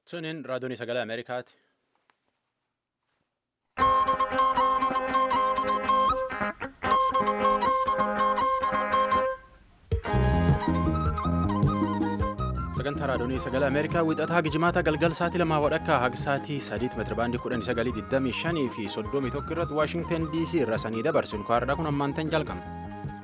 Suniin raadiyoon sagalee Ameerikaati. sagantaa raadiyoonii sagalee ameerikaa wixataa gijimaata galgal sa'aatii lamaa wadhakkaa haga sa'aatii sadiitti meetira baandii kudhanii sagalii digdamii shanii fi soddomii tokko irratti waashingtan dc irra sanii dabarsinu kaardhaa kun ammaantan jalqabna.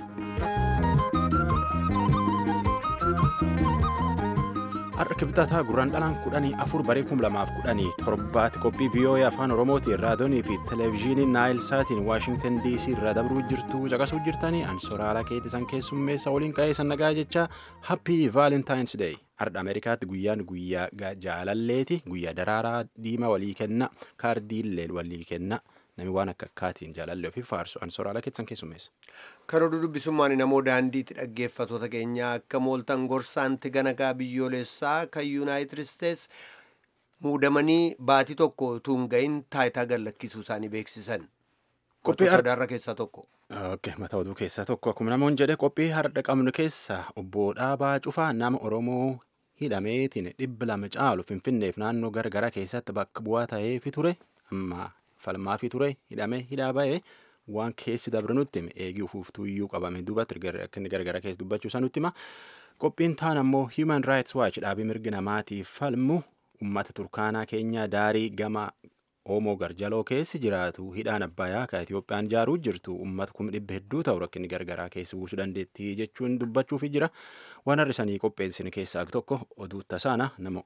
har'a kibxataa gurraan dhalaan kudhanii afur barii kum lamaaf kudhanii torbaatti qophii viiyoo'ee afaan oromootiin raadiyoonii fi televezyiinii naayil saatiin waashingtan dc irra dabruu jirtu caqasuu jirtanii ansoraalaa keetisan keessummeessa waliin qa'ee sannagaa jecha happii vaalentaayins deey har'a ameerikaatti guyyaan guyyaa jaalalleeti guyyaa daraaraa diimaa walii kenna kaardiillee walii kenna namni waan akka akkaatiin jaalallee ofii faarsu ansoraalaa keetisan keessummeessa. Kan oduu dubbisummaan namoo daandiitti dhaggeeffatoota keenyaa akka mooltan gorsaanti ganagaa biyyoolessaa kan yuunaayitid isteets muudamanii baatii tokko utuu hin gahin taayitaa gallakkisuu isaanii beeksisan. Qophii adaarra keessaa tokko. Mata oduu keessaa tokko akkuma namoonni jedhe qophii har'a qabnu keessa obbo Dhaabaa Cufaa nama Oromoo hidhameetiin dhibba lama caalu Finfinneef naannoo garagaraa keessatti bakka bu'aa ta'eefi ture amma falmaafi ture hidhamee hidhaa ba'ee waan keessi dabre nutti hime eegii ufuuftuu iyyuu qabame duubatti akka inni gargara keessa dubbachuu isaa nutti hima qophiin taan ammoo human rights watch dhaabii mirgi namaatiif falmu ummata turkaanaa keenyaa daarii gama oomoo garjaloo keessi jiraatu hidhaan abbayaa ka Itiyoophiyaan ijaaruu jirtu ummata kuma dhibba hedduu ta'u rakkinni gargaraa keessa buusuu dandeettii jechuun dubbachuufi jira waan har'isanii qopheessin keessaa tokko oduu tasaana nama.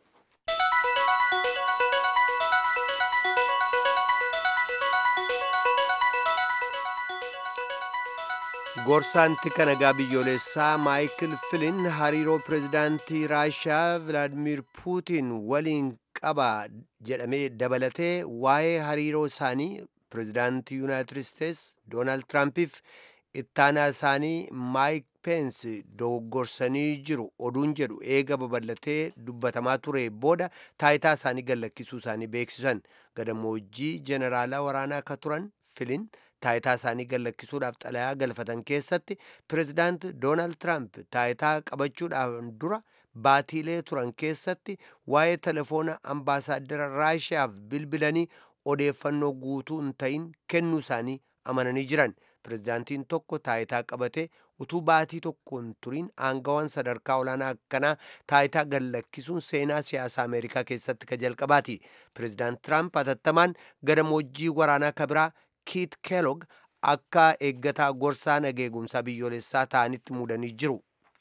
Gorsaanti kanagaa biyyoolessaa maayikil filin hariiroo pireezidaantii raashiyaa vilaadimir puutiin waliin qaba jedhamee dabalatee waa'ee hariiroo isaanii pireezidaantii yuunaayitid isteets doonaald tiraampiif ittaanaa isaanii maayik peensi doggorsanii jiru oduun jedhu eega babal'atee dubbatamaa ture booda taayitaa isaanii gallakkisuu isaanii beeksisan gadammoojjii jeneraalaa waraanaa akka turan filin taayitaa isaanii gallakkisuudhaaf xalayaa galfatan keessatti pireezidaant doonaald tiraamp taayitaa qabachuudhaaf dura baatiilee turan keessatti waa'ee telefoona ambaasaaddara raashiyaaf bilbilanii odeeffannoo guutuu hin ta'in kennuu isaanii amananii jiran pireezidaantiin tokko taayitaa qabate utuu baatii tokko hin turin aangawaan sadarkaa olaanaa akkanaa taayitaa gallakkisuun seenaa siyaasaa ameerikaa keessatti ka jalqabaati pireezidaant tiraamp hatattamaan gadammoojjii waraanaa kabiraa kiit keelog akka eeggataa gorsaa nageegumsaa biyyoolessaa ta'anitti muudanii jiru.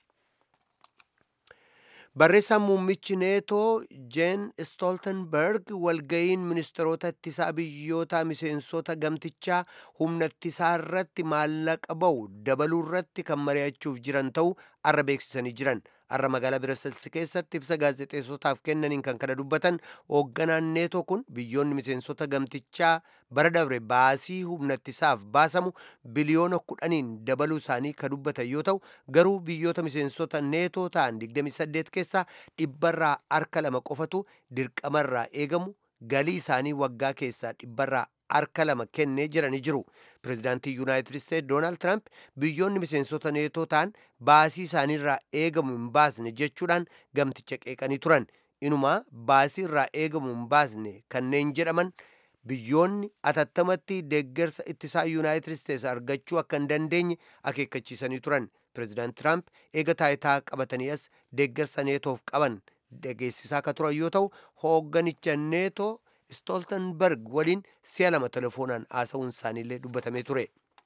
Barreessaan muummichi neetoo jeen stoltenberg walga'iin ministeerota ittisaa biyyoota miseensota gamtichaa humna ittisaa irratti maallaqa ba'u dabaluu irratti kan mari'achuuf jiran ta'uu arra beeksisanii jiran arra magaalaa biraselsi keessatti ibsa gaazexeessotaaf kennaniin kan kana dubbatan hoogganaan neetoo kun biyyoonni miseensota gamtichaa bara dabre baasii humna ittisaaf baasamu biliyoona kudhaniin dabaluu isaanii ka dubbatan yoo ta'u garuu biyyoota miseensota neetoo ta'an 28 keessaa dhibbarraa harka lama qofatu dirqamarraa eegamu galii isaanii waggaa keessaa dhibbarraa harka lama kennee jiranii jiru pireezidaantii yuunaayitid isteetsi doonaald tiraamp biyyoonni miseensota neetoo ta'an baasii isaaniirraa eegamu hin baasne jechuudhaan gamticha qeeqanii turan inumaa baasii irraa eegamu hin baasne kanneen jedhaman biyyoonni atattamatti deeggarsa ittisaa yuunaayitid isteetsi argachuu akka hin dandeenye akeekkachiisanii turan pireezidaant tiraamp eega taayitaa qabatanii as deeggarsa neetoof qaban dhageessisaa akka turan yoo ta'u hoogganicha neetoo stoltenberg waliin si'a lama telefoonaan haasa'uun isaaniillee dubbatamee ture.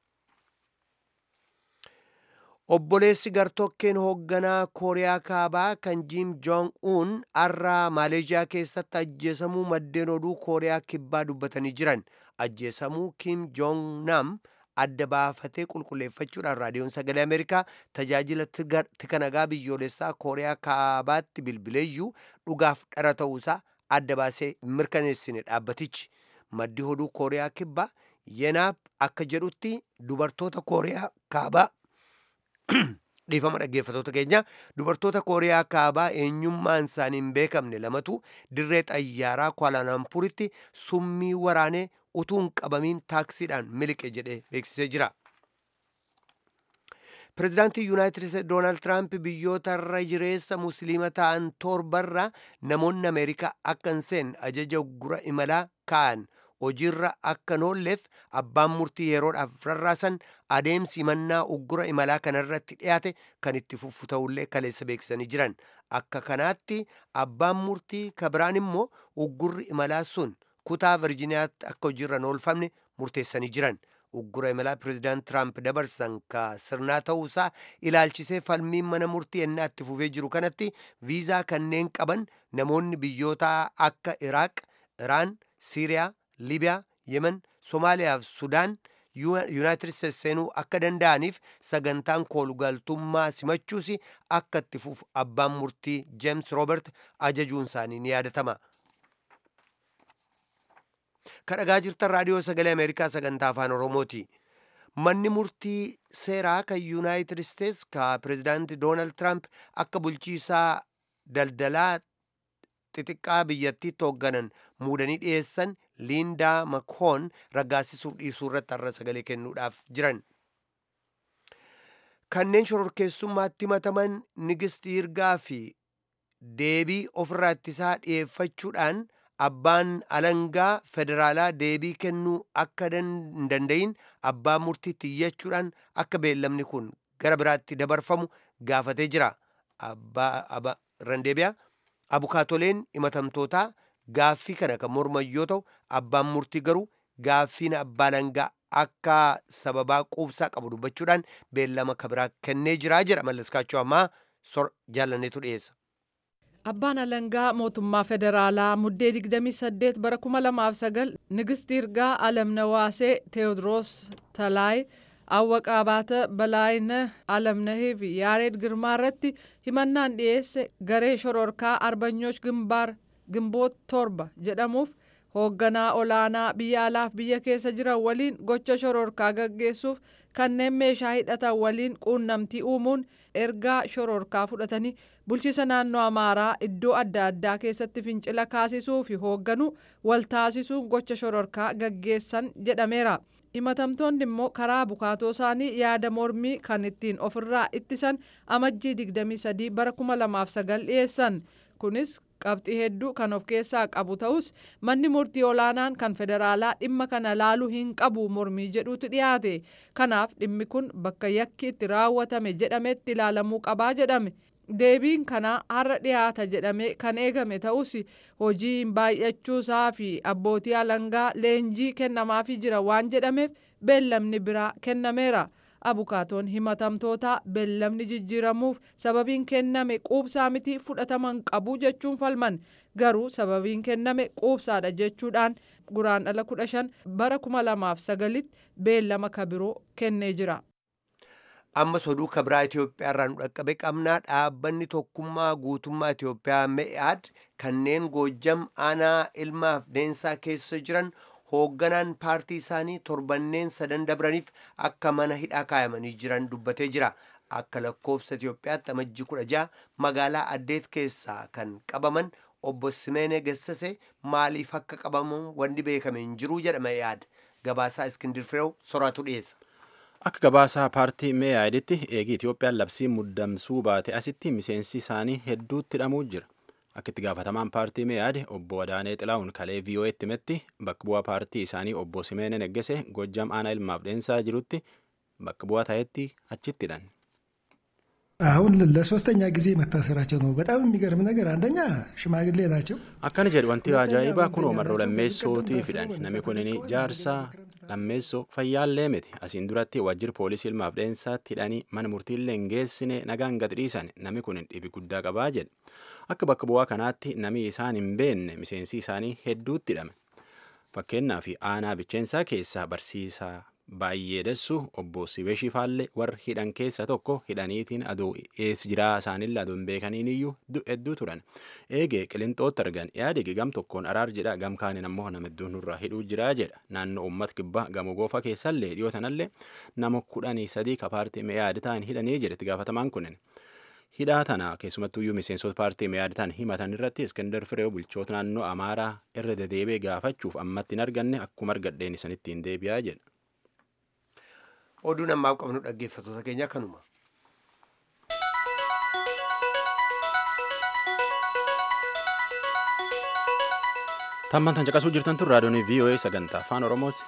Obboleessi gartokkeen hoogganaa Kooriyaa Kaabaa kan Jiim Joong Un har'a Maaleeshiyaa keessatti ajjeesamuu maddeen oduu Kooriyaa Kibbaa dubbatanii jiran. Ajjeesamuu Kim Joong Nam adda baafatee qulqulleeffachuudhaan raadiyoon sagalee Ameerikaa tajaajila tikanagaa biyyoolessaa Kooriyaa Kaabaatti bilbileeyyuu dhugaaf dhara ta'uusaa adda baasee mirkaneessine dhaabbatichi maddi oduu kooriyaa kibbaa yenaab akka jedhutti dubartoota kooriyaa kaabaa dhiifama dhaggeeffatoota keenya dubartoota kooriyaa kaabaa eenyummaan isaanii hin beekamne lamatu dirree xayyaaraa kwaalaalampuritti summii waraanee utuu hin qabamiin taaksiidhaan miliqe jedhee beeksisee jira pirezidaantii yuunaayitid isteetsi doonaald tiraamp biyyoota irra jireessa musliima ta'an torbarra namoonni ameerikaa akka hin seenne ajaja uggura imalaa ka'an hojiirra akka noolleef abbaan murtii yeroodhaaf rarraasan adeemsi imannaa uggura imalaa kanarratti dhiyaate kan itti fufu ta'ullee kaleessa beeksisanii jiran akka kanaatti abbaan murtii kabiraan immoo uggurri imalaa sun kutaa virjiniyaatti akka hojiirra hin oolfamne murteessanii jiran uggura imalaa pirezidaant tiraamp dabarsan ka sirnaa ta'uusaa ilaalchisee falmiin mana murtii ennaa itti fufee jiru kanatti viizaa kanneen qaban namoonni biyyoota akka iraaq iraan siiriyaa libiyaa yemen somaaliyaa fi sudaan yuunaayitid isteetsi seenuu akka danda'aniif sagantaan koolugaltummaa simachuus akka itti fufu abbaan murtii jeems roobert ajajuun isaanii ni yaadatama. kadhagaa jirtan raadiyoo sagalee ameerikaa sagantaa afaan oromooti manni murtii seeraa kan yuunaayitid isteetsi ka pirezidaanti doonaald tiraamp akka bulchiisaa daldalaa xixiqqaa biyyattiitti hoogganan muudanii dhiyeessan liindaa makhoon raggaasisuuf dhiisuu irratti har'a sagalee kennuudhaaf jiran kanneen shororkeessummaatti himataman nigistii hirgaa fi deebii ofirraa ittisaa dhiyeeffachuudhaan abbaan alangaa federaalaa deebii kennuu akka hin danda'in abbaa murtiitti iyyachuudhaan akka beellamni kun gara biraatti dabarfamu gaafatee jira abbaa randeebiyaa abukaatoleen himatamtootaa gaaffii kana kan morman yoo ta'u abbaan murtii garuu gaaffiin abbaa alangaa akka sababaa quubsaa qabu dubbachuudhaan beellama kabiraa kennee jira jedha mallaskaachuu ammaa sor jaalanneetu dhiyeessa. Abbaan alangaa mootummaa federaalaa muddee 28 bara 2009 Nigist Yirgaa Alamnawaasee Teewodiroos Talaay Awwaqa Abaata Balaayina Alamnahii fi Yaareed Girmaa irratti himannaan dhiyeesse garee shororkaa Arbanyooch Gimbaar Gimboot torba jedhamuuf hoogganaa olaanaa biyya alaaf biyya keessa jiran waliin gocha shororkaa gaggeessuuf kanneen meeshaa hidhatan waliin quunnamtii uumuun ergaa shororkaa fudhatanii bulchiisa naannoo amaaraa iddoo adda addaa keessatti fincila kaasisuu fi hoogganuu waltaasisuun gocha shororkaa gaggeessan jedhameera. himatamtoonni immoo karaa bukaatoo isaanii yaada mormii kan ittiin ofirraa ittisan amajjii 23 bara 2009 dhiyeessan kunis qabxii hedduu kan of keessaa qabu ta'us manni murtii olaanaan kan federaalaa dhimma kana laaluu hin qabu mormii jedhuutu dhiyaate kanaaf dhimmi kun bakka yakki itti raawwatame jedhametti ilaalamuu qabaa jedhame deebiin kanaa har'a dhiyaata jedhamee kan eegame ta'us hojiin baay'achuusaa fi abbootii alangaa leenjii kennamaafii jira waan jedhameef beellamni biraa kennameera. abukaatoon himatamtootaa beellamni jijjiiramuuf sababiin kenname quubsaa miti fudhataman qabu jechuun falman garuu sababiin kenname quubsaadha jechuudhaan guraandhala 15 bara 2009tti beellama kabiroo kennee jira. ammas oduu kabiraa Itoophiyaa irraa nu dhaqqabe qabnaa dhaabbanni tokkummaa guutummaa Itoophiyaa me'aad kanneen goojjam aanaa ilmaaf deensaa keessa jiran hoogganaan paartii isaanii torbanneen sadan dabraniif akka mana hidhaa kaayamanii jiran dubbatee jira akka lakkoofsa Itoophiyaatti amajjii kudha ja'a magaalaa addeet keessaa kan qabaman obbo Simeene Gessase maaliif akka qabaman wanni beekame hin jiru jedha me'aad gabaasaa Iskindir Fireew soraatu dhiyeessa. Akka gabaasaa paartii meeyaaditti eegii Itoophiyaan labsii muddamsuu baate asitti miseensi isaanii hedduutti hidhamuu jira. Akka itti gaafatamaan paartii meeyaade obbo Adaanee Xilaa'uun kalee VOA'tti himetti bakka bu'aa paartii isaanii obbo Simeenee Neggese Gojjam aanaa ilmaaf deensaa jirutti bakka bu'aa ta'etti achitti hidhan. አሁን ለሶስተኛ ጊዜ መታሰራቸው ነው። በጣም የሚገርም ነገር አንደኛ ሽማግሌ ናቸው። akkana jedhu wanti ajaa'ibaa kun marroo lammeessootii fidhan namni kun jaarsaa lammeessoo fayyaallee miti asiin duratti wajjir poolisii ilmaaf deensaatti hidhanii mana murtiillee hin geessine nagaan gad dhiisan namni kun dhibi guddaa qabaa jedhe akka bakka bu'aa kanaatti namni isaan hin beenne miseensi isaanii hedduutti hidhame fakkeenyaaf aanaa bicheensaa keessaa barsiisaa baay'ee dessu obbo Sibeeshii Faallee warra hidhan keessa tokko hidhaniitiin aduu ees jiraa isaanillee aduu hin beekaniin iyyuu hedduu turan. Eegee qilinxootti argan yaadigi gam tokkoon araar jedha gam kaaniin ammoo nama hedduun nurraa hidhuu jiraa jedha. Naannoo uummata kibbaa gamoo goofa keessallee dhiyoo sanallee nama kudhanii sadii ka paartii meeyaadi ta'an hidhanii jedhetti gaafatamaan kunin. Hidhaa tana keessumattuyyuu miseensota paartii meeyaadi ta'an himatan irratti Iskandar Fireew bulchoota naannoo Amaaraa irra dedeebee gaafachuuf ammatti hin arganne akkuma argadheen isanitti hin deebi'aa jedha. Oduun ammaa qabnu dhaggeeffattoota keenya kanuma. Tammaan tan caqasuu jirtan tun raadiyoon VOA sagantaa afaan Oromooti.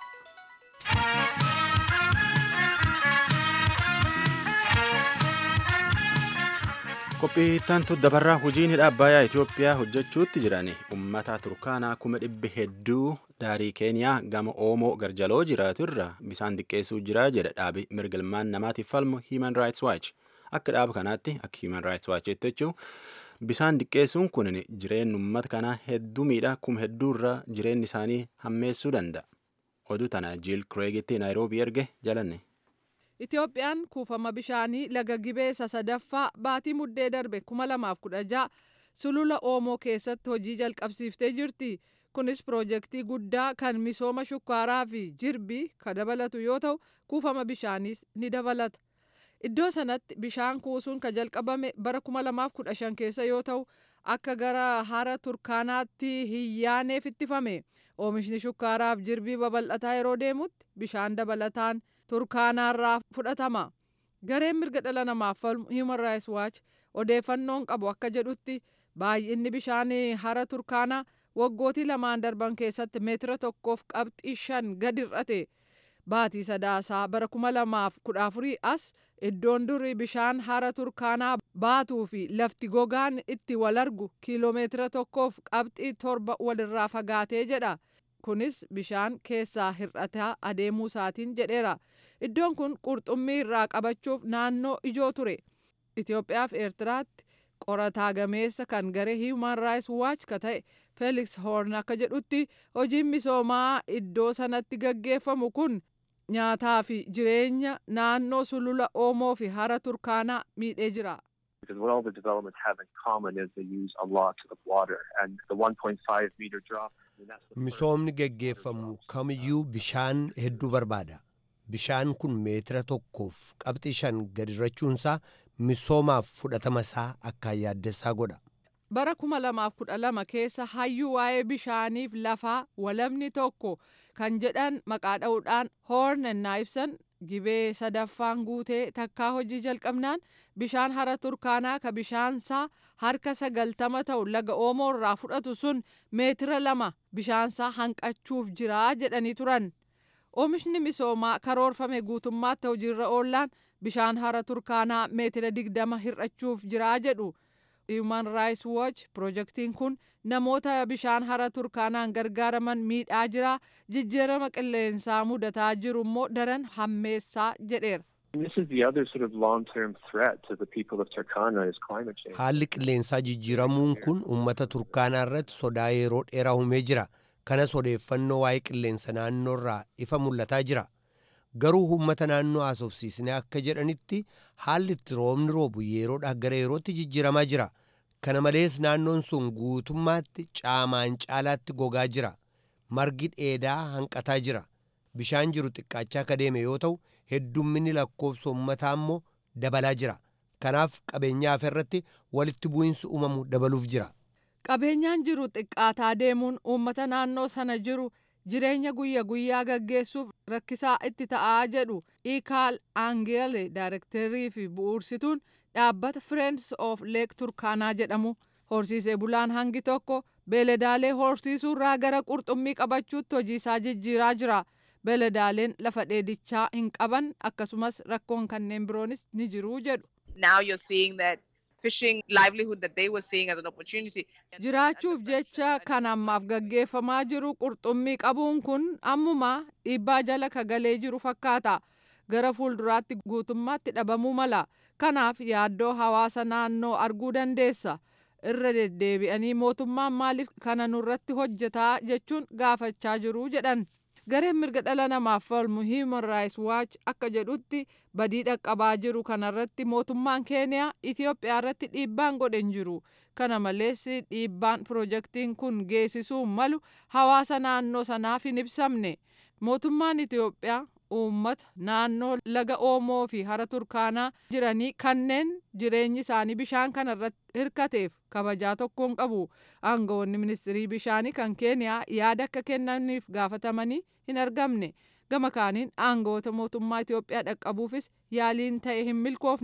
Qophiittaan dabarraa hojiin hidha Abbayyaa Itoophiyaa hojjechuutti jiran uummata Turkaanaa kuma dhibbi hedduu daarii Keeniyaa gama Oomoo Garjaloo jiraatu irra bisaan xiqqeessuu jira jedha dhaabi mirgalmaan namaatiif falmu Human Rights Watch. Akka dhaaba kanaatti akka Human Rights Watch jechuun bisaan xiqqeessuun kun jireenya uummata kanaa hedduu miidhaa kuma hedduurra jireenyi isaanii hammeessuu danda'a. Oduu tana Jiil Kireegitti Naayiroobii erge jalanne. Itoophiyaan kuufama bishaanii laga gibee sadaffaa baatii muddee darbe 2016 sulula Oomoo keessatti hojii jalqabsiiftee jirti. Kunis piroojeektii guddaa kan misooma shukkaaraa fi jirbii kan dabalatu yoo ta'u kuufama bishaaniis ni dabalata. Iddoo sanatti bishaan kuusuun kan jalqabame bara 2015 keessa yoo ta'u akka gara hara Turkaanaatti hin yaaneef ittifame. Oomishni shukkaaraaf jirbii babal'ataa yeroo deemutti bishaan dabalataan turkaanaarraa fudhatama. Gareen mirga dhala namaaf falmu Human Rights Watch odeeffannoon qabu akka jedhutti baay'inni bishaanii hara turkaanaa waggootii lamaan darban keessatti meetira tokkoof qabxii shan gadi hir'ate. Baatii sadaasaa bara kuma lamaaf kudha afurii as iddoon durii bishaan hara turkaanaa baatuu fi lafti gogaan itti wal argu kiiloomeetira tokkoof qabxii torba walirraa fagaatee jedha. Kunis bishaan keessaa hir'ataa adeemuu isaatiin jedheera. Iddoon kun qurxummii irraa qabachuuf naannoo ijoo ture. Itoophiyaa fi Eertiraatti qorataa gameessa kan garee Human Rights Watch ka ta'e Felix Horn akka jedhutti hojiin misoomaa iddoo sanatti gaggeeffamu kun nyaataa fi jireenya naannoo sulula Oomoo fi hara Turkaanaa miidhee jira. Because what all the developments have in common is they use a lot of water, and the 1.5 meter drop. Misoomni geggeeffamu kamiyyuu bishaan hedduu barbaada. Bishaan kun meetira tokkoof qabxii shan gadirrachuunsaa misoomaaf fudhatama isaa akkaan yaaddessaa godha. Bara kuma lamaaf kudha lama keessa hayyuu waa'ee bishaaniif lafaa walamni tokko kan jedhan maqaa dha'uudhaan hoorn ennaa ibsan gibee sadaffaan guutee takkaa hojii jalqabnaan bishaan hara turkaanaa ka bishaansaa harka sagaltama ta'u laga oomoo irraa fudhatu sun meetira lama bishaansaa hanqachuuf jiraa jedhanii turan. Oomishni misoomaa karoorfame guutummaatti hojiirra oollaan bishaan hara turkaanaa meetira digdama hir'achuuf jiraa jedhu. Human Rights Watch piroojeektiin kun namoota bishaan hara turkaanaan gargaaraman miidhaa jira jijjiirama qilleensaa mudataa jiru immoo daran hammeessaa jedheera. This is the other sort of long-term threat to the people of Turkana is climate change. Haalli qilleensaa jijjiiramuun kun uummata turkaanaa irratti sodaa yeroo dheeraa uumee jira. Kanas odeeffannoo waa'ee qilleensa naannoo irraa ifa mul'ataa jira. Garuu uummata naannoo haasofsiisnee akka jedhanitti haalli itti roobni roobu yeroodhaa gara yerootti jijjiiramaa jira. Kana malees naannoon sun guutummaatti caamaan caalaatti gogaa jira. Margi dheedaa hanqataa jira. Bishaan jiru xiqqaachaa akka deeme yoo ta'u heddumminni lakkoofsa uummataa immoo dabalaa jira. Kanaaf qabeenyaa irratti walitti bu'iinsi uumamu dabaluuf jira. Qabeenyaan jiru xiqqaataa deemuun uummata naannoo sana jiru jireenya guyya guyyaa gaggeessuuf rakkisaa itti ta'aa jedhu Ikaal Aangeele daayirektarii fi bu'uursituun dhaabbata Friends of Lake Turkaanaa jedhamu horsiisee bulaan hangi tokko beeladaalee horsiisuurraa gara qurxummii qabachuutti hojii isaa jijjiiraa jira. Beeladaaleen lafa dheedichaa hin qaban akkasumas rakkoon kanneen biroonis ni jiru jedhu. Now you're seeing that fishing livelihood that they were seeing as an opportunity. Jiraachuuf jecha kan ammaaf gaggeeffamaa jiru qurxummii qabuun kun ammuma dhiibbaa jala kagalee jiru fakkaata. Gara fuulduraatti guutummaatti dhabamuu mala. Kanaaf yaaddoo hawaasa naannoo arguu dandeessa. Irra deddeebi'anii mootummaan maaliif kana nurratti hojjetaa jechuun gaafachaa jiru jedhan. Gareen mirga dhala namaaf falmu Human Rights Watch akka jedhutti badii dhaqqabaa jiru kanarratti mootummaan Keeniyaa Itoophiyaa irratti dhiibbaan godhe hin jiru. Kana malees dhiibbaan piroojeektiin kun geessisuu malu hawaasa naannoo sanaaf hin ibsamne. Mootummaan Itoophiyaa uummata naannoo laga Oomoo fi hara Turkaanaa jiranii kanneen jireenyi isaanii bishaan kanarratti hirkateef kabajaa tokko hin qabu. Aangawoonni ministirii bishaanii kan Keeniyaa yaada akka kennaniif gaafatamanii hin argamne. Gama kaaniin aangawoota mootummaa Itoophiyaa dhaqqabuufis yaaliin ta'e hin milkoofne.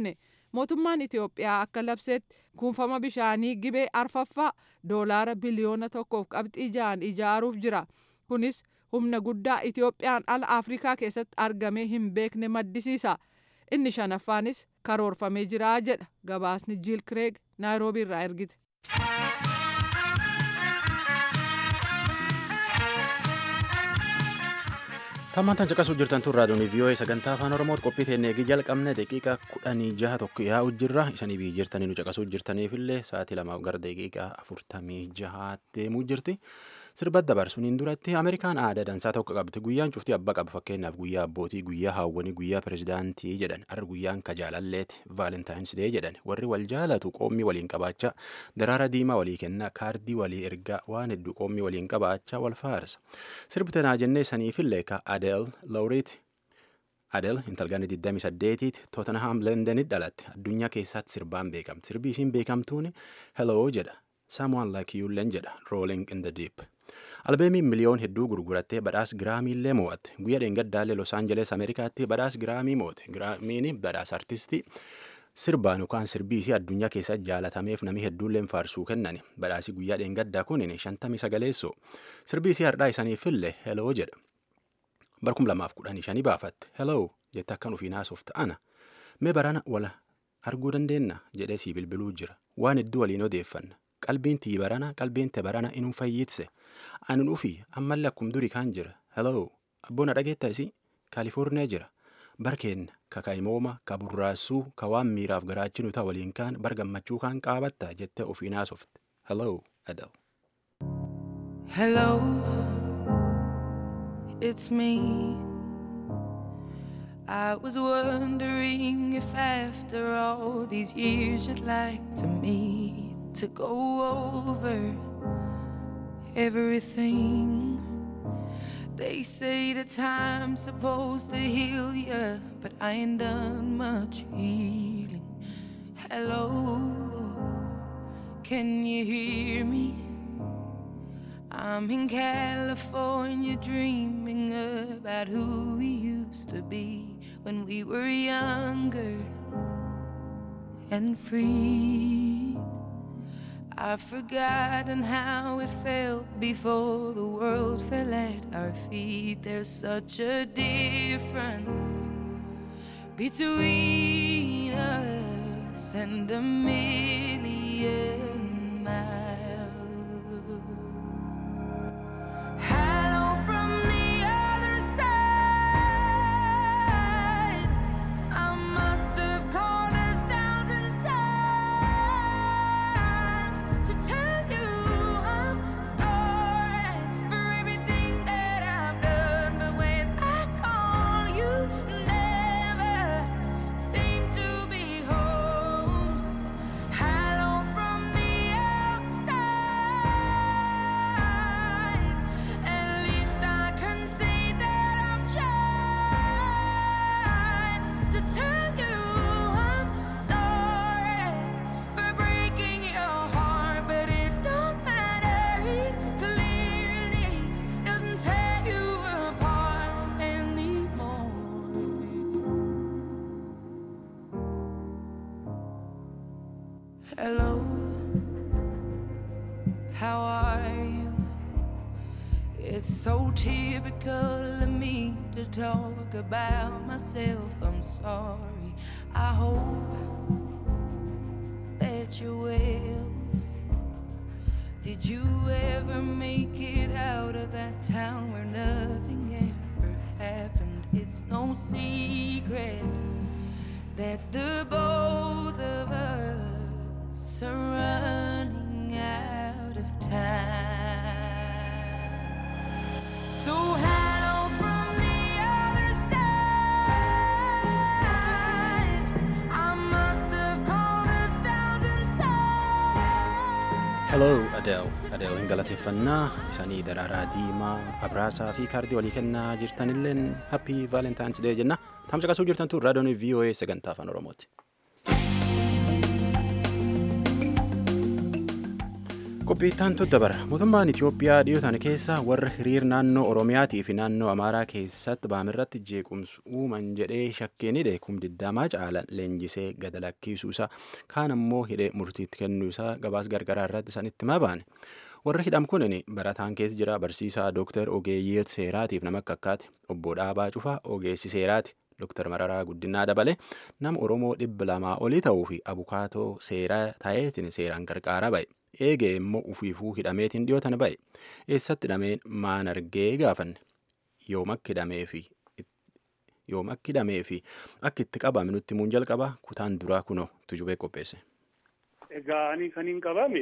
mootummaan itiyoophiyaa akka labseetti kuufama bishaanii gibee arfaffaa doolaara biliyoona tokkoof qabxii ja'an ijaaruuf jira kunis humna guddaa itiyoophiyaan ala afrikaa keessatti argamee hin beekne maddisiisa inni shanaffaanis karoorfamee jira jedha gabaasni jiil kireeg naayiroobii irraa ergite. Tammantaan caqasuu jirtan tun raadiyoon VOA sagantaa afaan Oromooti qophii teennee eegi jalqabne daqiiqaa kudhanii jaha tokko yaa'u jirra isanii biyyi jirtanii nu caqasuu jirtaniifillee sa'aatii lamaaf gara daqiiqaa afurtamii jahaatti deemuu jirti. Sirba dabarsuun duratti Ameerikaan aadaa dansaa tokko qabdi. Guyyaan cuftii abbaa qaba fakkeenyaaf guyyaa abbootii, guyyaa haawwanii, guyyaa pirezidaantii jedhan. Har'a guyyaan ka jaalalleeti vaalentaayins dee jedhan. Warri wal jaalatu qoommii waliin qabaachaa daraara diimaa walii kenna kaardii walii ergaa waan hedduu qoommii waliin qabaachaa wal faarsa. Sirbi tanaa jennee saniifillee ka Adeel Lawriiti. Adeel intalgaan 28tiiti Tottenham Londonit dhalatte addunyaa keessatti sirbaan beekamti. Sirbi isiin beekamtuun Hello jedha. Someone like you len jedha Rolling in the Deep. albeemiin miliyoon hedduu gurgurattee badhaas giraamii illee mo'atte guyyaa dheengaddaallee los aanjeles ameerikaatti badhaas giraamii mo'ate giraamiin badhaas artistii sirbaan yookaan sirbiisii addunyaa keessatti jaalatameef namni hedduulleen faarsuu kennani badhaasii guyyaa dheengaddaa kunin shantamii sagaleessoo sirbiisii hardhaa isaniifillee heloo jedha barkum lamaaf kudhanii shanii baafatte heloo jette akkan ufiin haasofta ana mee barana wal arguu dandeenna jedhee sii bilbiluu jira waan hedduu waliin odeeffanna qalbiin tii barana qalbiin te barana inuu fayyitse ani dhufi ammallee akkum durii kaan jira hello abboona dhageetta isi kaalifoorniyaa jira barkeenna ka kaa'imooma ka burraassuu ka waan miiraaf garaachinu ta'a waliin kaan bar gammachuu kaan qaabatta jettee ofiin haasofte hello adel. Hello, it's me. I was wondering if after all these years you'd like to meet to go over everything. They say the time's supposed to heal ya, but I ain't done much healing. Hello, can you hear me? I'm in California dreaming about who we used to be when we were younger and free. I've forgotten how it felt before the world fell at our feet. There's such a difference between us and a million miles. Hello from the other side. I must have called a thousand times to tell you I'm sorry for everything that I've done. But when I call, you never seem to be home. Hello from the outside. At least I can say that I've tried to tell you I'm sorry for breaking your heart, but it don't matter. It clearly doesn't tear you apart anymore. Hello, how are you? It's so typical of me to talk about myself. I'm sorry. I hope that you're well. Did you ever make it out of that town where nothing ever happened? It's no secret that the both of us are running out of time. So hello from the other side. I must have called a thousand times. Hello Adele. Adele hin galateeffannaa isanii daraaraa diimaa abraasaa fi kaardii walii kennaa jirtanilleen happy valentines day jenna. Tamsa qasuu jirtan tun raadiyoon VOA sagantaa afaan Oromooti. qophiittaan dabara mootummaan itiyoophiyaa dhiyootan keessa warra hiriir naannoo oromiyaatii fi naannoo amaaraa keessatti baamirratti jeequmsu uuman jedhee shakkeen hidhe kumdiddamaa caalan leenjisee gada lakkiisuusaa kaan ammoo hidhee murtiitti kennuusaa gabaas gargaraa irratti sanitti mabaane warri hidham kunin barataan keessa jira barsiisaa dooktar ogeeyyii seeraatiif nama akka akkaati obbo Dhaabaa Cufaa ogeessi seeraati. Dooktar Mararaa Guddinaa dabale nama Oromoo dhibba lamaa olii ta'uu fi abukaatoo seeraa ta'eetiin seeraan gargaaraa ba'e. Eegee immoo ufiifuu hidhameetiin dhiyootan ba'e. Eessatti hidhameen maan argee gaafanne. Yoom akka hidhamee fi yoom akka hidhamee fi akka itti qabame nutti himuun jalqaba kutaan duraa kunoo tujubee qopheesse. Egaa ani kan hin qabame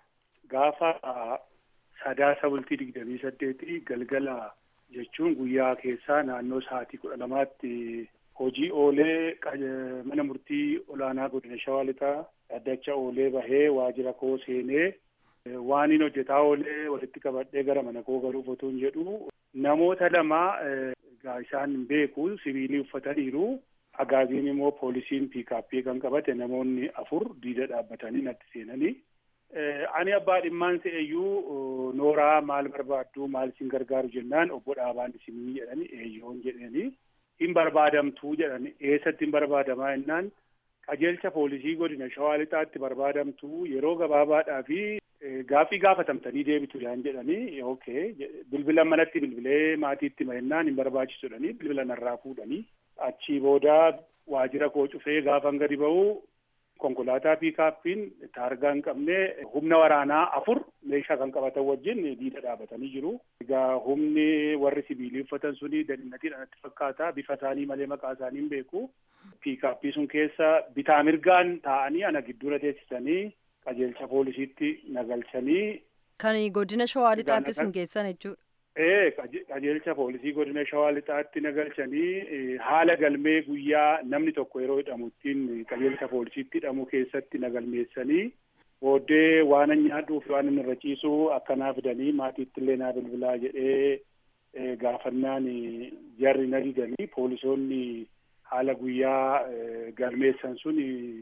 gaafa sadaasa bultii digdamii saddeetii galgala jechuun guyyaa keessaa naannoo sa'aatii kudha lamaatti hojii oolee mana murtii olaanaa godina shawaa lixaa dhaddacha oolee bahee waajjira koo seenee waan hin hojjetaa oolee walitti qabadhee gara mana koo galuuf otoo hin jedhu namoota lama egaa isaan hin beeku sibiilii uffataniiru agaaziin immoo poolisiin piikaappii kan qabate namoonni afur diida dhaabbatanii natti seenanii ani abbaa dhimmaan se'eyyuu nooraa maal barbaaddu maal isin gargaaru jennaan obbo Dhaabaan isinii jedhani eeyyoon jedhanii hin barbaadamtuu jedhani eessatti hin barbaadamaa jennaan qajeelcha poolisii godina shawaa lixaatti barbaadamtuu yeroo gabaabaadhaa fi gaaffii gaafatamtanii deebitu yaan jedhanii okay bilbila manatti bilbilee maatiitti mahennaan hin barbaachisu jedhanii bilbila narraa fuudhanii achii booda waajjira koo cufee gaafan gadi ba'u konkolaataa piikaappiin taargaa hin qabne humna waraanaa afur meeshaa kan qabatan wajjin diida dhaabatanii jiru. Egaa humni warri sibiilii uffatan suni dadinatiidha natti fakkaata. Bifa isaanii malee maqaa isaanii hin beeku. Piikaappii sun keessa bitaa mirgaan taa'anii ana gidduura teessisanii qajeelcha poolisiitti nagalchanii. Kan godina shawaa lixaatti sun geessan jechuudha. Ee qajeelcha poolisii godina shawaa lixaatti nagalchanii haala galmee guyyaa namni tokko yeroo hidhamu ittiin qajeelcha poolisiitti hidhamu keessatti nagalmeessanii booddee waan nyaadhuu fi waan inni irra ciisu akkanaa fidanii maatiitti illee naa bilbilaa jedhee gaafannaan jarri na didanii poolisoonni haala guyyaa galmeessan sun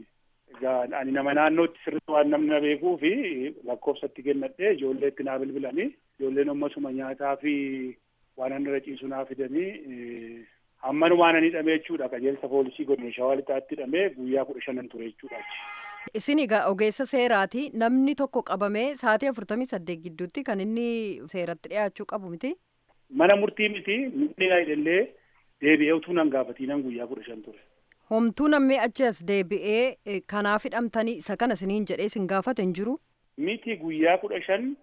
ani nama naannootti sirriitti waan namni na beekuu fi lakkoofsatti kennadhee ijoolleetti naa bilbilanii ijoolleen ammasuma nyaataa fi waan inni irra ciisu naa fidanii hammanumaan ani hidhamee jechuudha qajeelcha poolisii godina shawaa lixaatti hidhamee guyyaa kudha shanan ture jechuudha. Isin egaa ogeessa seeraati namni tokko qabamee sa'aatii afurtamii saddeet gidduutti kan inni seeratti dhiyaachuu qabu miti. Mana murtii miti namni na hidhallee deebi'ee utuu nan gaafatiinan guyyaa kudha shan ture. Homtuu namni achi as deebi'ee kanaaf hidhamtanii isa kana isiniin jedhee isin gaafate hin jiru. Miti guyyaa kudha shan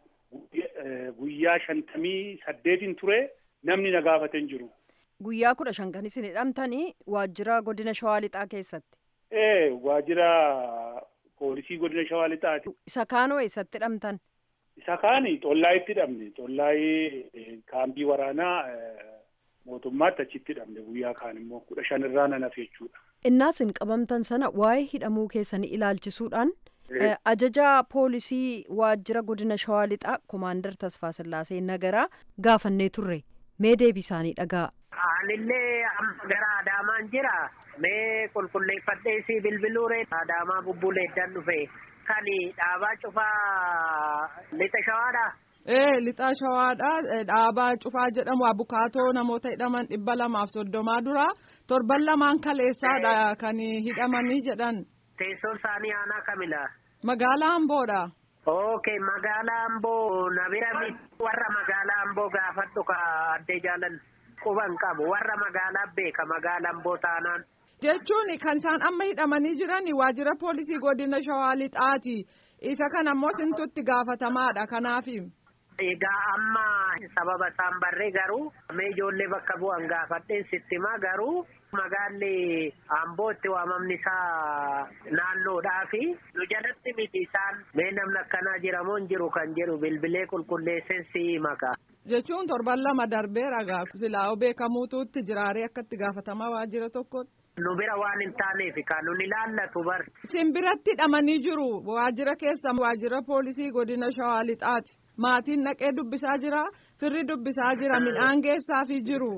guyyaa shantamii saddeetiin ture namni na gaafate hin jiru. Guyyaa kudha shan kan isin hidhamtanii waajjira godina shawaa lixaa keessatti. Ee waajjira poolisii godina shawaa lixaati. Isa kaanoo eessatti hidhamtan? Isa kaani xollaayitti hidhamne xollaayii kaambii waraanaa mootummaatti achitti hidhamne guyyaa kaan immoo kudha shan irraa nan hafe jechuudha. Innaa isin qabamtan sana waa'ee hidhamuu keessanii ilaalchisuudhaan ajajaa poolisii waajjira godina shawaa lixaa komaandar Tasfaa Sillaasee Nagaraa gaafannee turre mee deebii isaanii dhagaa. Anillee amma gara Adaamaan jira. Mee qulqulleeffadhee si bilbiluure Adaamaa bubbuleedhaan dhufe kan dhaabaa cufaa lixa shawaadha. Ee lixa shawaadha dhaabaa cufaa jedhamu abukaatoo namoota hidhaman dhibba lamaaf soddomaa dura torban lamaan kaleessaadha kan hidhamanii jedhan. Teessoon isaanii aanaa kamila. Magaalaa Amboodha. Okay magaalaa Amboo na bira warra magaalaa Amboo gaafadhu ka addee jaalan quban qabu warra magaalaa beeka magaalaa Amboo taanaan. Jechuun kan isaan amma hidhamanii jiran waajjira poolisii godina shawaa lixaati. Isa kana ammoo sintutti gaafatamaadha kanaafi. Egaa amma sababa isaan barree garuu mee ijoollee bakka bu'an gaafadheen sitti himaa garuu magaalli Amboo itti waamamni isaa naannoodhaa fi nu jalatti miti isaan mee namni akkanaa jiramoo hin jiru kan jedhu bilbilee qulqulleesseen si maka. Jechuun torban lama darbeera gaafa silaa beekamuutuutti jiraaree akka itti gaafatamaa waajjira tokkotti. Nu bira waan hin taaneef kan nun ilaallatu bar. Isin biratti hidhamanii jiru waajjira keessa waajjira poolisii godina shawaa lixaati. Maatiin naqee dubbisaa jira firri dubbisaa jira midhaan geessaafii jiru.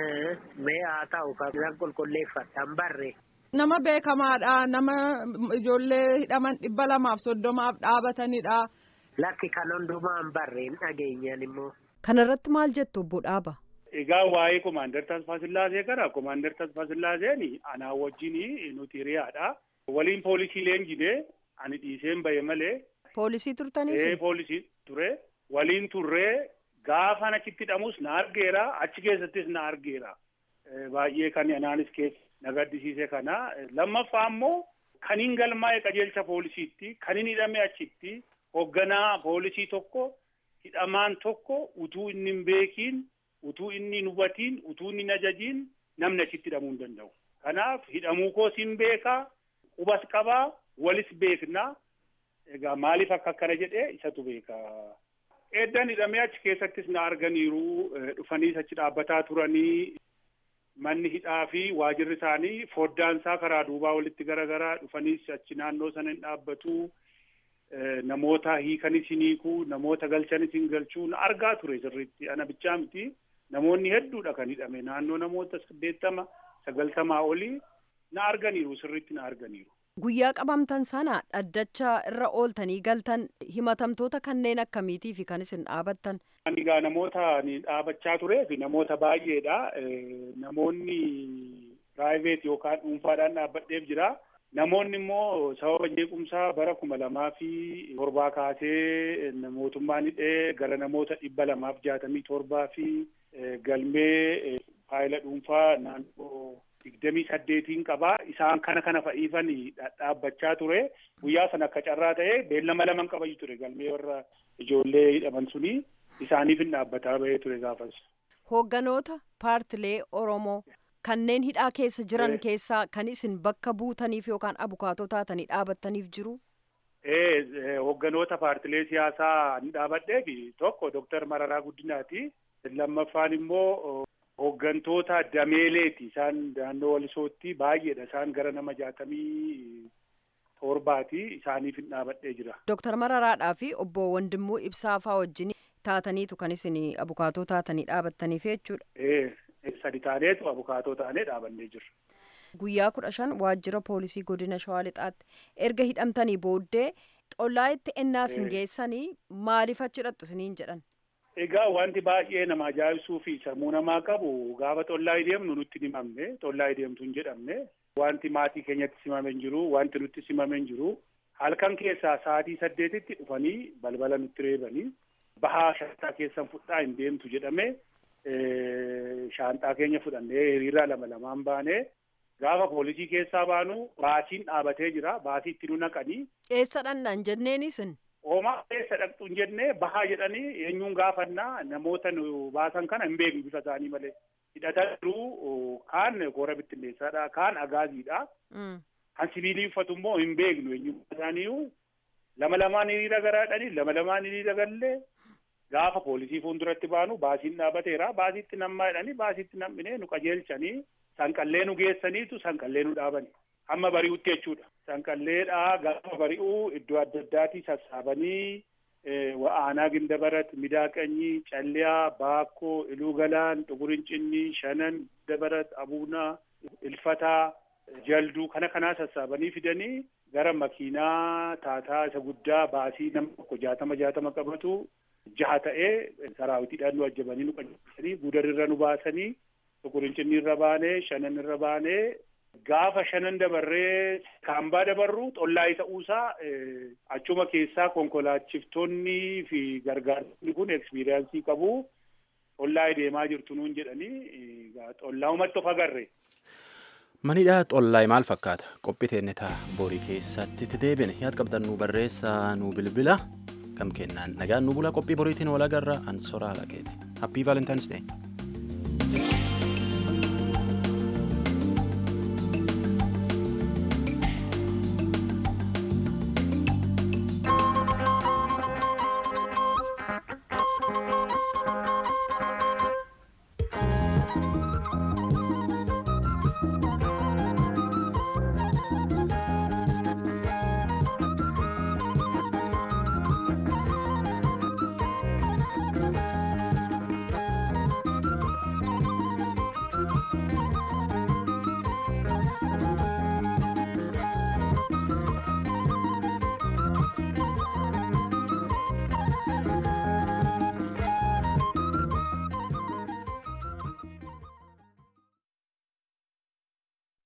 Mee haa ta'u kan qulqulleeffatan barre. Nama beekamaadha nama ijoollee hidhaman dhibba lamaaf soddomaaf dhaabatanidha. lakki kan hundumaa hin barre hin dhageenyan immoo. Kanarratti maal jettu obbo Dhaaba? Egaa waa'ee Komaander Tasfaa Sillaasee kana Komaander Tasfaa Sillaaseen anaa wajjin nuti hiriyaadha. Waliin poolisii leenjine ani dhiiseen bahe malee. Poolisii turtaniis? Ee poolisii ture. Waliin turree gaafa achitti hidhamus na argeera achi keessattis na argeera. Baay'ee kan anaanis keessa na gaddisiise kana. Lammaffaa immoo kan hin galmaa'e qajeelcha poolisiitti kan hin hidhame achitti hoogganaa poolisii tokko hidhamaan tokko utuu inni hin beekiin utuu inni hin hubatiin utuu inni hin ajajiin namni achitti hidhamuu hin danda'u. Kanaaf hidhamuu koos hin beekaa qubas qabaa walis beeknaa egaa maaliif akka akkana jedhee isatu beeka. Eeddan hidhamee achi keessattis na arganiiru dhufaniis achi dhaabbataa turanii manni hidhaa fi waajirri isaanii foddaan isaa karaa duubaa walitti garagaraa dhufaniis achi naannoo sana hin dhaabbatu. namoota hiikanis hin hiikuu namoota galchanis hin galchuu na argaa ture sirriitti ana bichaa miti namoonni hedduudha kan hidhame naannoo namoota saddeettama sagaltamaa olii na arganiiru sirriitti na arganiiru. Guyyaa qabamtan sana dhaddacha irra ooltanii galtan himatamtoota kanneen akkamiitii fi kan isin dhaabattan. Ani egaa namoota ni dhaabachaa turee fi namoota baay'eedha. Namoonni piraayiveet yookaan dhuunfaadhaan dhaabbadheef jira. Namoonni immoo sababa jeequmsaa bara kuma lamaa fi torbaa kaasee mootummaan hidhee gara namoota dhibba lamaaf jaatamii torbaa fi galmee faayila dhuunfaa naannoo digdamii saddeetiin qabaa. Isaan kana kana fa'iifan dhaabbachaa ture. Guyyaa sana akka carraa ta'ee beellama laman qabayu ture galmee warra ijoollee hidhaman suni isaaniif hin dhaabbataa bahee ture gaafas. Hoogganoota paartilee Oromoo kanneen hidhaa keessa jiran keessaa kan isin bakka buutaniif yookaan abukaatoo taatanii dhaabattaniif jiru? Ee hoogganoota paartilee siyaasaa ni dhaabadhee fi tokko Dooktar Mararaa Guddinaati. Lammaffaan immoo hooggantoota dameeleeti. Isaan naannoo Walisootti baay'eedha. Isaan gara nama jaatamii torbaati. Isaaniif hin dhaabadhee jira. Dooktar Mararaadhaa fi obbo Wandimmuu Ibsaafaa wajjin taataniitu kan isin abukaatoo taatanii dhaabattaniif jechuudha. Ee. sadi taaneetu abukaatoo taanee dhaabannee jirra. Guyyaa kudha shan waajjira poolisii godina Shawaa Lixaatti erga hidhamtanii booddee xollaa itti ennaa isin geessanii maaliif achi hidhattu isiniin jedhan? Egaa wanti baay'ee nama ajaa'ibsuu fi sammuu namaa qabu gaafa xollaa deemnu nutti hin himamne xollaa deemtu hin jedhamne wanti maatii keenyatti simame hin jiru wanti nutti simame hin jiru halkan keessaa sa'aatii saddeetitti dhufanii balbala nutti reebanii bahaa shantaa keessan fudhaa hin deemtu jedhame shaanxaa keenya fudhannee hiriira lama lamaan baanee gaafa poolisii keessaa baanu baasiin dhaabatee jira baasii itti nu naqanii. Eessa dhannaan jenneenis? Oomaa eessa dhaqxu hin jennee bahaa jedhanii eenyuun gaafannaa namoota nu baasan kana hin beeknu bifa isaanii malee. Hidhataa jiru kaan koora bittinneessaadha kaan agaaziidha. Kan sibiilii uffatu immoo hin beeknu eenyummaa isaaniiyyuu lama lamaan hiriira garaadhanii lama lamaan hiriira gallee gaafa poolisii fuulduratti baanu baasiin dhaabateera baasiitti nammaa jedhanii baasiitti nam'inee nu qajeelchanii sanqallee nu geessaniitu sanqallee nu dhaabani hamma bari'utti jechuudha sanqalleedhaa gaafa bari'uu iddoo adda addaatii sassaabanii wa'aanaa gindabarat midaaqanyii calliyaa baakkoo iluu galaan xugurincinnii shanan dabarat abuunaa ilfataa jalduu kana kanaa sassaabanii fidanii gara makiinaa taataa isa guddaa baasii nama tokko jaatama jaatama qabatu jaha ta'ee saraawitiidhaan nu ajjabanii nu qajeelchanii guudarirra nu baasanii xugurincinnii irra baanee shanan irra baanee gaafa shanan dabarree kaambaa dabarru xollaa ta'uusaa achuma keessaa konkolaachiftoonni fi gargaartonni kun ekspiriyaansii qabu xollaa deemaa jirtu nuun jedhanii xollaa umatti of agarre. Manidhaa xollaay maal fakkaata? Qophii teennetaa borii keessatti itti deebine yaad qabdan nu barreessaa nu bilbila. Kam kennaan nagaan nu bula qophii boriitiin wal agarra an soraa laqeeti. Happy Valentine's Day.